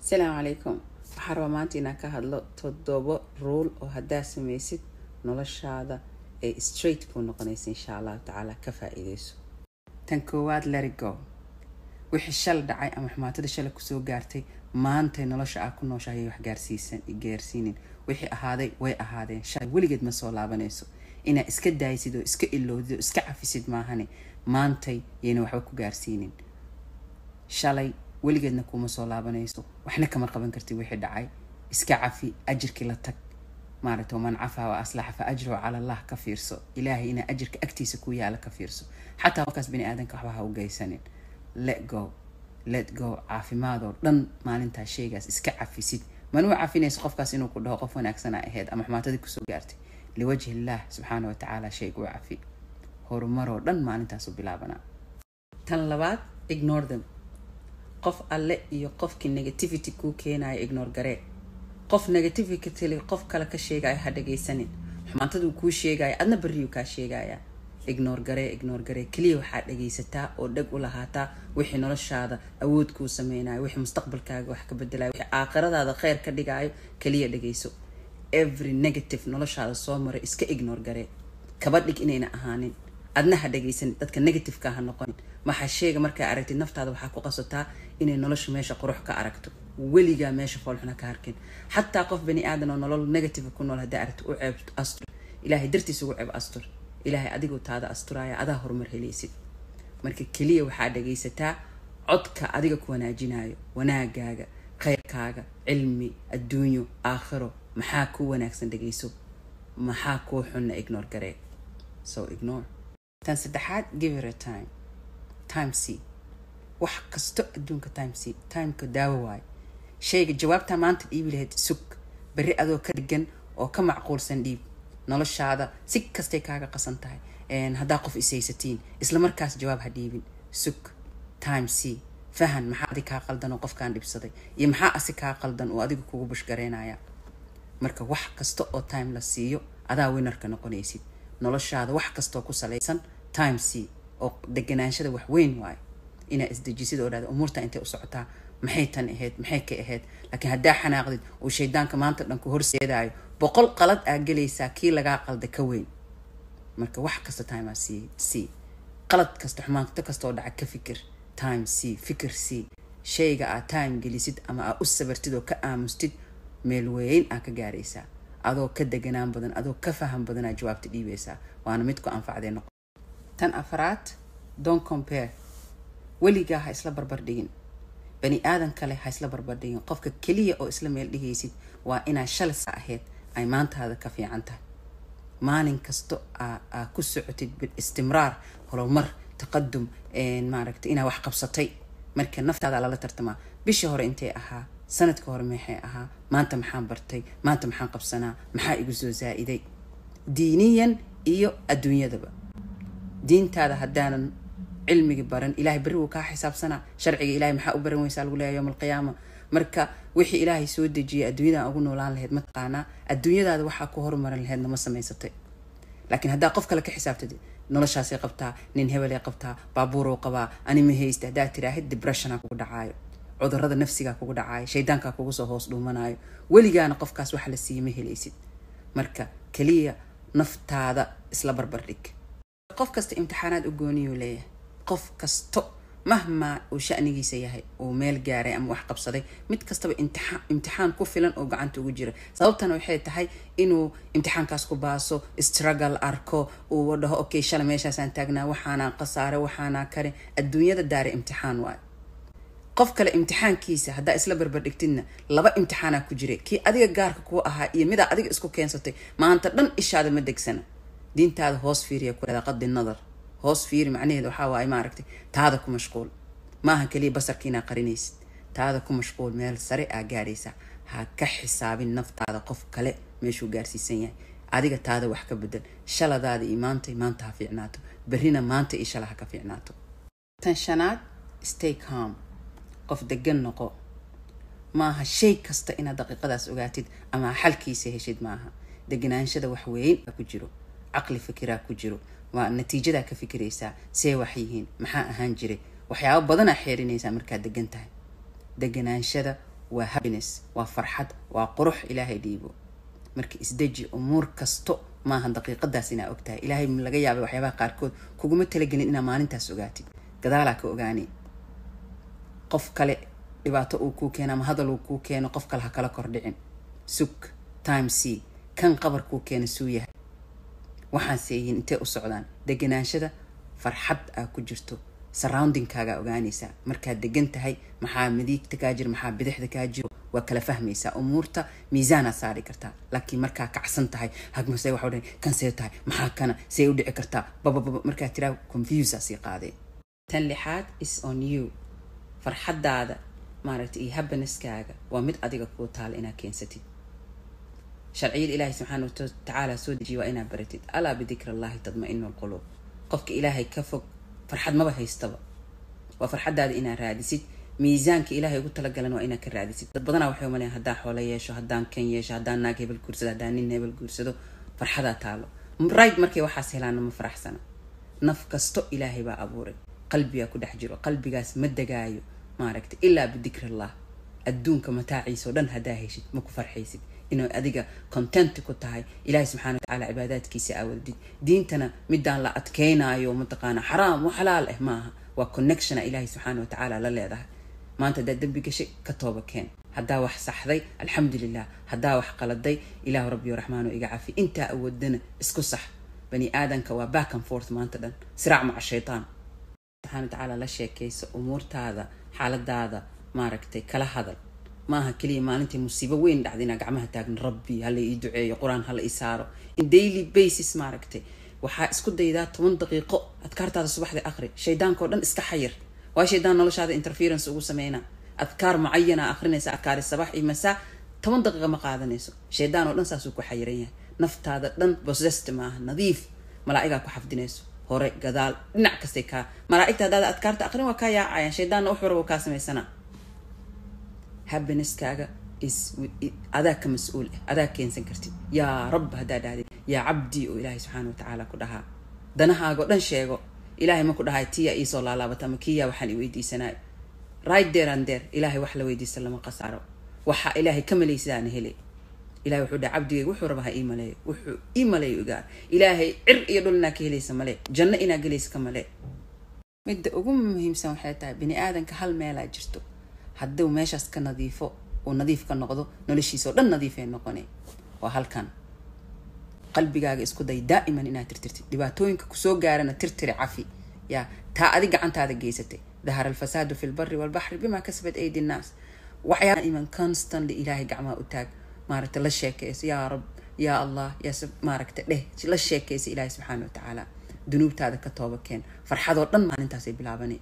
asalaamu calaykum waxaan rabaa maanta inaan ka hadlo toddobo ruul oo haddaa samaysid noloshaada ay straight kuu noqonaysa insha allahu tacaala ka faa-iideyso tan koowaad lerigo wixii shal dhacay ama xumaatada shala kusoo gaartay maantay nolosha aa ku nooshahay wax gaarsiisan gaarsiinin wixii ahaaday way ahaadeen shalay weligeed ma soo laabanayso inaad iska daaysid oo iska ilowdid oo iska cafisid maahane maantay yayna waxba ku gaarsiinin shalay weligeedna kuma soo laabanayso waxna kama qaban kartid wixii dhacay iska cafi ajirkii la tag maaragta waman cafaa wa aslaxa fa ajruhu cala allah ka fiirso ilaahay inaa ajirka agtiisa ku yaala ka fiirso xataa qofkaas bini aadanka waxba ha u geysanin let go let go caafimaadoo dhan maalintaa sheygaas iska cafisid manuu cafinayso qofkaas inuu ku dhaho qof wanaagsana ahayd ama xumaatadii kusoo gaartay liwajhi illah subxaana wa tacaala sheyga u cafi horumaroo dhan maalintaasu bilaabanaa tan labaad ignore them qof alle iyo qofkii negativity kuu keenaya ignore garee qof negativity qof kale ka sheegaya ha dhagaysanin xumaantaduu kuu sheegaya adna bariyuu kaa sheegaya ignore garee ignore garee keliya waxaad dhagaysataa oo dhag u lahaataa wixii noloshaada awood kuu sameynayo wixii mustaqbalkaaga wax ka bedelayo wixii aakhiradaada kheyr ka dhigaayo keliya dhagayso every negative noloshaada soo maray iska ignore garee kaba dhig inayna ahaanin adna ha dhagaysanin dadka negativeka ha noqonin waxaa sheega markaa aragtid naftaada waxaa ku qasataa inay nolosha meesha qurux ka aragto weligaa meesha foolxuna ka harkin xataa qof bani aadan oo nolol negative ku nool haddaa aragto u ceeb astur ilaahay dartiis ugu ceeb astur ilaahay adigoo taada asturaya adaa horumar helaysid marka keliya waxaa dhagaysataa codka adiga ku wanaajinayo wanaagaaga khayrkaaga cilmi adduunyo aakhiro maxaa kuu wanaagsan dhagayso maxaa kuu xunna ignore garee so ignore tan saddexaad give it a time time c wax kasto adduunka time c timeka daawo waayo shayga jawaabtaa maanta dhiibi lahayd sug berri adoo ka dhigan oo ka macquulsan dhiib noloshaada si kastay kaaga qasan tahay haddaa qof ishaysatiin isla markaas jawaab ha dhiibin sug time c fahan maxaa adig kaa qaldan oo qofkaan dhibsaday iyo maxaa asi kaa qaldan oo adiga kugu bushgaraynaya marka wax kasta oo time la siiyo adaa winarka noqonaysid noloshaada wax kastaoo ku salaysan time c oo deganaanshada wax weyn waayo inaa isdejisid oo dhahda umuurta intay u socotaa maxay tan ahayd maxay ka ahayd laakiin haddaa xanaaqdid uu shaydaanka maanta dhan ku horseedaayo boqol qalad aa gelaysaa kii lagaa qalda ka weyn marka wax kasta time aa c c qalad kasta xumaanto kasta oo dhaca ka fikir time c fikir c shayga aa time gelisid ama aa u sabartid oo ka aamustid meel weyn aa ka gaaraysaa adoo ka deganaan badan adoo ka faham badanaa jawaabta dhiibaysaa waana mid ku anfacdee noqo tan afaraad don compare weligaa ha isla barbar dhigin bani aadan kale ha isla barbar dhigin qofka keliya oo isla meel dhigaysid waa inaa shalisa ahayd ay maantaada ka fiican tahay maalin kasto aa ku socotid istimraar horumar taqadum maaragta inaa wax qabsatay marka naftaada lala tartamaa bishii hore intay ahaa sanadka hore maxay ahaa maanta maxaan bartay maanta maxaan qabsanaa maxaa igu soo zaa-iday diiniyan iyo adduunyadaba diintaada haddaanan cilmigi baran ilahay berri wuu kaa xisaabsanaa sharciga ilahay maxaa u baran weysaa lagu leeya yowma alqiyaama marka wixii ilaahay soo dejiyay adduunyadan ugu noolaan lahayd mataqaanaa adduunyadaada waxaa ku horumaran lahaydna ma samaysatay laakiin haddaa qof kale ka xisaabtad noloshaasay qabtaa nin hebelay qabtaa baabuuruu qabaa ani ma haysta haddaa tiraahid debressiona kugu dhacaayo cudurada nafsigaa kugu dhacaayo shaydaankaa kugu soo hoos dhuumanaayo weligaana qofkaas wax la siiya ma helaysid marka keliya naftaada isla barbar dhig qof kasta imtixaanaad u gooniyuu leeyahay qof kasto mahmaa uu shanigiisa yahay uu meel gaaray ama wax qabsaday mid kastaba imtixaan imtixaan ku filan oo gacanta ugu jira sababtana waxay tahay inuu imtixaankaas ku baaso struggle arko uu dhaho okay shalay meeshaasaan taagnaa waxaanaa khasaare waxaanaa kare adduunyada daare imtixaan waayo qof kale imtixaankiisa haddaa isla barbardhigtidna laba imtixaanaa ku jiray kii adiga gaarka kuu ahaa iyo midaa adiga isku keensatay maanta dhan ishaada ma degsana diintaada hoos fiiriya ku dhahda qadi nadar hoos fiiri macnaheeda waxaa waaye maaragtay taada ku mashquul maaha keliya basarka inaa qarinaysid taada ku mashquul meel sare aa gaaraysa ha ka xisaabin naftaada qof kale meeshuu gaarsiisan yahay adiga taada wax ka bedel shaladaada iyo maanta maanta ha fiicnaato berrina maanta iyo shala ha ka fiicnaato tan shanaad stay calm qof degan noqo maaha shay kasta inaad daqiiqadaas ogaatid ama xalkiisa heshid maaha deganaanshada wax weyn aa ku jiro caqli fikiraa ku jiro waa natiijadaa ka fikiraysaa see wax yihiin maxaa ahaan jiray waxyaabo badanaa xeerinaysaa markaad degan tahay deganaanshada waa happiness waa farxad waa qurux ilaahay dhiibo marka isdeji umuur kasto maaha daqiiqadaas inaa ogtahay ilaahay laga yaabay waxyaabaha qaarkood kuguma talagelin inaa maalintaas ogaatid gadaalaa ka ogaani qof kale dhibaato uu kuu keeno ama hadal uu kuu keeno qof kale ha kala kordhicin sug time c kan qabar kuu keena suu yahay waxaan seeyihin intee u socdaan deganaanshada farxad aa ku jirto surroundingkaagaa ogaanaysaa markaad degan tahay maxaa midiigta kaa jiro maxaa bidixda kaa jiro waa kala fahmaysaa umuurta miisaanaa saari kartaa laakiin markaa kacsan tahay hagmase waxa dhan kan see tahay maxaa kana see u dhici kartaa babababa markaa tiraa confusea sii qaadee tan lixaad is on you farxaddaada maaragtay iyo happineskaaga waa mid adiga kuu taala inaa keensatid sharciyada ilaahay subxaana watacaala soo dejiya waa inaa baratid alaa bidikri allahi tadma-inu lquluub qofka ilaahay ka fog farxad maba haystaba waa farxaddaada inaa raadisid miisaanka ilaahay ugu talagalan waa inaa ka raadisid dad badanaa waxay umaleyan haddaan xoolo yeesho haddaan kan yeesho haddaan naag hebel guursado haddaan nin hebel guursado farxadaa taalo right markay waxaas helaana ma faraxsana naf kasto ilaahay baa abuuray qalbigaa ku dhex jiro qalbigaas ma degaayo maaragtay ilaa bidikri allah adduunka mataaciisa oo dhan haddaa heshid ma ku farxaysid inay adiga content ku tahay ilaahay subxana watacaala cibaadaadkiisa aawadid diintana midaan la adkeynaayo mataqaana xaraam wa xalaal ah maaha waa connectiona ilaahay subxaana watacaala la leedahay maanta haddaad dembi gashay ka tooba keen haddaa wax saxday alxamdulilah haddaa wax qaladay ilaahu rabbiyo raxmaano iga cafi intaa awoodana isku sax bani aadanka waa back and forth maanta dhan siraac maca shaytaan subxana watacaala la sheekayso umuurtaada xaaladaada maaragtay kala hadal maaha keliya maalintii musiibo weyn dhacda inaa gacmaha taagno rabbi hala ii duceeyo qur-aan hala ii saaro in daily basis maaragtay waxaa isku daydaa toban daqiiqo adkaartaada subaxda aqri shaydaankao dhan iska xayir waa shaydaan noloshaada interference ugu sameynaa adkaar mucayana akrinaysa adkaari sabax iyo masaa toban daqiiqa ma qaadanayso shaydaan oo dhan saasuu ku xayiran yahay naftaada dhan bosest maaha nadiif malaa'igaa ku xafdinayso hore gadaal dhinac kastay kaa malaa'igta haddaada adkaarta aqrin waa kaa yaacayaan shaydaanna wax waraba kaa samaysanaa happineskaaga is adaa ka mas-uul ah adaa keensan kartid yaa rab haddaa dhahdid yaa cabdi oo ilaahay subxaana watacaala ku dhahaa danahaagao dhan sheego ilaahay ma ku dhahay tiya iisoo laalaabata ama kiyaa waxaan i weydiisanaayo right there and there ilaahay wax la weydiista lama qasaaro waxaa ilaahay ka malaysidaana hele ilahay wuxuu dhaha cabdigeyga wuxuu raba ha ii maleeyo wuxuu ii maleeyo igaar ilaahay cir iyo dhul inaa ka helaysa male janno inaa gelaysa ka male midda ugu muhiimsan waxay tahay bini aadanka hal meelaa jirto hadduu meeshaas ka nadiifo uu nadiif ka noqdo noloshiisa oo dhan nadiifay noqone waa halkan qalbigaaga isku day daa'iman inaad tirtirtid dhibaatooyinka kusoo gaarana tirtiri cafi yaa taa adi gacantaada geysatay dahara alfasaadu fi lbari walbaxri bima kasabat aydi nnaas waxyaa iman constantly ilaahay gacmaha u taag maaragta la sheekayso yaa rab yaa allah yaa maaragta dheh la sheekaysa ilaahay subxaana watacaala dunuubtaada ka tooba keen farxadoo dhan maalintaasay bilaabanay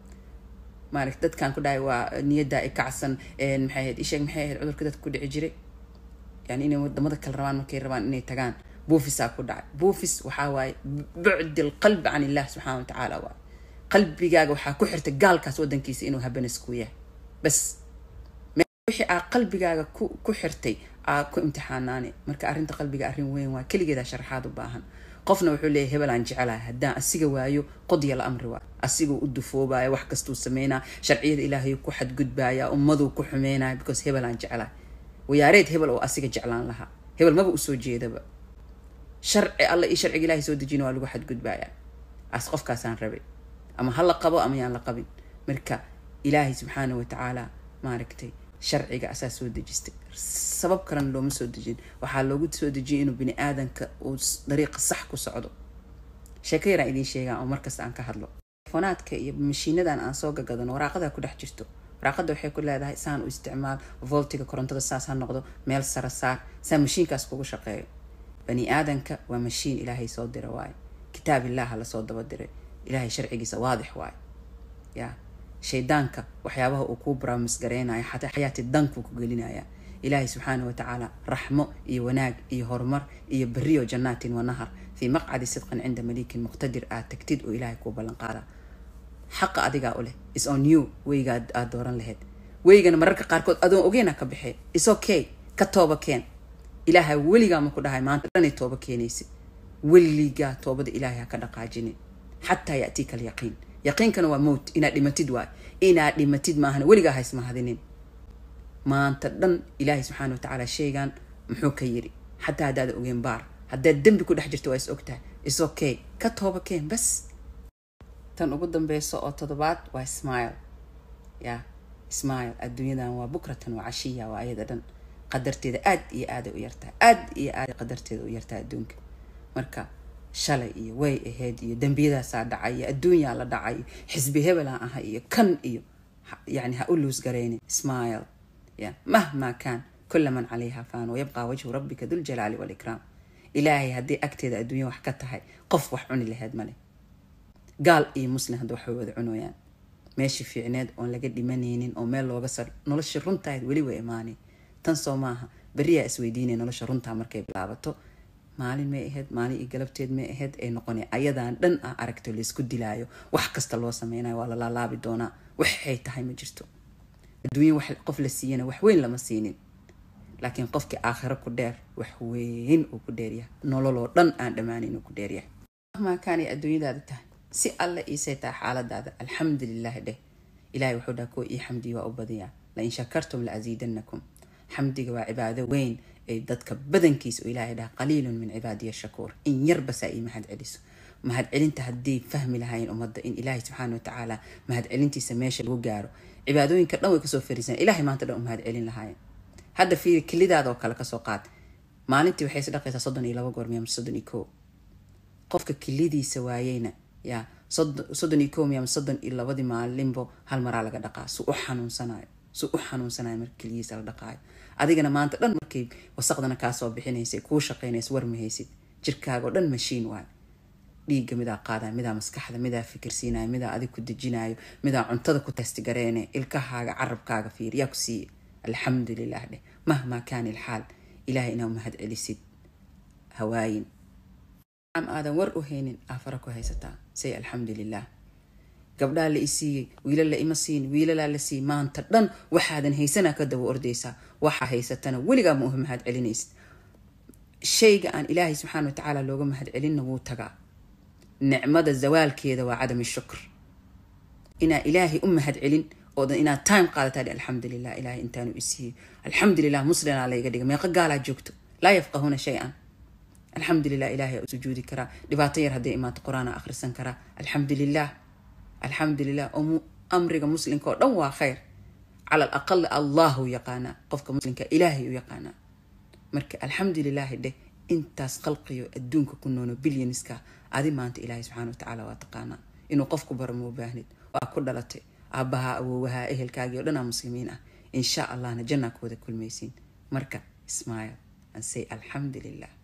maaragta dadkaan ku dhahay waa niyaddaa i kacsan maxay ahayd isheeg maxay ahayd cudurka dadka ku dhici jiray yani inay wadamada kale rabaan markay rabaan inay tagaan buufisaa ku dhacay buufis waxaa waaye bucdi alqalbi can illah subxana watacaala waay qalbigaaga waxaa ku xirtay gaalkaas wadankiisa inuu habanas ku yahay bas wixii aa qalbigaaga ku ku xirtay aa ku imtixaanaane marka arrinta qalbiga arrin weyn waa keligeedaa sharaxaad u baahan qofna wuxuu leeyahy hebel aan jecelahay haddaan asiga waayo qodya la amri waa asiguu u dufoobaya wax kastuu sameynaa sharciyada ilaahay ku xadgudbaaya ummaduu ku xumeynaya because hebel aan jecelahay wayaareed hebel oo asiga jeclaan lahaa hebel maba usoo jeedaba sharci alla iyo sharciga ilahay soo dejina waa lagu xadgudbayaa as qofkaasaan rabay ama ha la qabo ama yaan la qabin marka ilaahay subxaana watacaala maaragtay sharciga asaa soo dejistay sabab kalena looma soo dejin waxaa loogu soo dejiyay inuu bini aadanka uu dariiqa sax ku socdo sheeko yaraan idiin sheegaa oo markasta aan ka hadlo telefonaadka iyo mashiinadan aan soo gagadano waraaqadaa ku dhex jirto waraaqada waxay ku leedahay saan u isticmaal voltiga korontada saas ha noqdo meel sara saar saa mashiinkaas kugu shaqeeyo bani aadanka waa mashiin ilaahay soo dira waaye kitaab illaha lasoo daba diray ilaahay sharcigiisa waadix waaye ya shaydaanka waxyaabaha uu kuu baraamis gareynayo xataa xayaati dankuu ku gelinaya ilaahay subxaana watacaala raxmo iyo wanaag iyo horumar iyo beriyo jannaatin wa nahar fii maqcadi sidqin cinda maliikin muqtadir aad tagtid oo ilaahay kuu ballan qaada xaqa adigaa u leh is on you weyga aad dooran lahayd weygana mararka qaarkood adoon ogeyna ka baxee is okay ka tooba keen ilaahay weligaa ma ku dhahay maanta dhanay tooba keenaysid weligaa toobada ilaahay ha ka dhaqaajinin xataa yatiika alyaqiin yaqiinkana waa mowt inaad dhimatid waay inaad dhimatid maahana weligaa haysmahadinin maanta dhan ilaahay subxaana watacaala shaygan muxuu ka yiri xataa haddaada ogeen baar haddaad dembi ku dhex jirto waa is ogtahay is okay ka tooba keen bas tan ugu dambeyso oo toddobaad waa smile ya smile adduunyadan waa bukratan waa cashiya waa ayada dhan qadarteeda aad iyo aaday u yartahay aad iyo aaday qadarteeda u yartahay adduunka marka shalay iyo way ahayd iyo dembiyadaasaa dhacay iyo adduunyaa la dhacay iyo xisbi hebelaan ahay iyo kan iyo yani ha u luus garaynin smile ya mahma kaan kula man calayha faan wayabqaa wajhu rabbika duljalaali walikraam ilaahay haddii agteeda adduunya wax ka tahay qof wax cuni laheyd male gaal iyo muslim hadda waxay wada cunooyaan meeshii fiicneed oon laga dhimanaynin oo meel looga sar nolosha runtahayd weli way imaanay tan soo maaha beriyaa isweydiinay nolosha runtaa markay bilaabato maalin may ahayd maalin iyo galabteed may ahayd ay noqona ayadaan dhan ah aragto laysku dilaayo wax kasta loo sameynayo waa la laalaabi doonaa waxay tahay ma jirto adduunya wax qof la siiyana wax weyn lama siinin laakiin qofkii aakhiro ku dheer wax weyn uu ku dheeryahay nololoo dhan aan dhammaanin uu ku dheeryahay mahmaakaanay adduunyadaada tahay si alle iisay tahay xaaladaada alxamdulilah dheh ilahay wuxuu dhaha kuwa ii xamdiya waa u badiyaa lain shakartum la asiidanakum xamdiga waa cibaado weyn ay dadka badankiisa oo ilaahay dhaha qaliilun min cibaadiya shakuur in yarbasaa ii mahad celiso mahad celinta haddii fahmi lahaayeen ummadda in ilaahay subxaana watacaala mahad celintiisa meesha lagu gaaro cibaadooyinka dhan way kasoo fariisan ilahay maanta dhan u mahad celin lahaayeen hadda fiiri kelidaada oo kale kasoo qaad maalintii waxay is dhaqaysaa soddon iyo laba goor miya soddon iyo koo qofka kelidiisa waayeyna ya soddon iyo koo miya soddon iyo labadii maalinbo hal maraa laga dhaqaa su u xanuunsanayo su u xanuunsanayo marka keligiisa la dhaqaayo adigana maanta dhan markay wasaqdana kaasoo bixinaysay kuu shaqaynaysa war mahaysid jirkaagao dhan mashiin waay dhiigga midaa qaadaya midaa maskaxda midaa fikirsiinayo midaa adig ku dejinayo midaa cuntada ku testigareene ilkahaaga carabkaaga fiir yaa ku siiye alxamdu lilah dheh mahmaa kaana ilxaal ilahay inaa mahad celisid hawaayin am aadan war u haynin aafara ku haysataa say alxamdu lilah gabdhaa la isiiyey wiilala ima siin wiilalaa la siiyey maanta dhan waxaadan haysanaa ka daba ordaysaa waxaa haysatana weligaa ma uha mahad celinaysid shayga aan ilaahay subxaana watacaala looga mahad celinna wuu tagaa nicmada zawaalkeeda waa cadam shukr inaa ilaahay u mahad celin oodan inaad time qaadataa alxamdulilah ilahay intaanu isiiyey alxamdulilah muslimaa layga dhiga meeqa gaalaa joogto laa yafqahuuna shay-an alxamdulilah ilahay u sujuudi karaa dhibaato yar hadday imaato qur-aana akhrisan karaa alxamdulilah alxamdulilah oo amriga muslimka oo dhan waa khayr cala alaqal allahu yaqaanaa qofka muslimka ilaahay u yaqaanaa marka alxamdulilaahi dheh intaas khalqiyo adduunka ku noono bilyaniska adi maanta ilaahay subxana watacaala waa taqaanaa inuu qofku baro ma u baahnid waa ku dhalatay aabbahaa awoowahaa ehelkaagii o dhanaa muslimiin ah insha allahna jannaa ku wada kulmaysiin marka ismail and say alxamdu lilah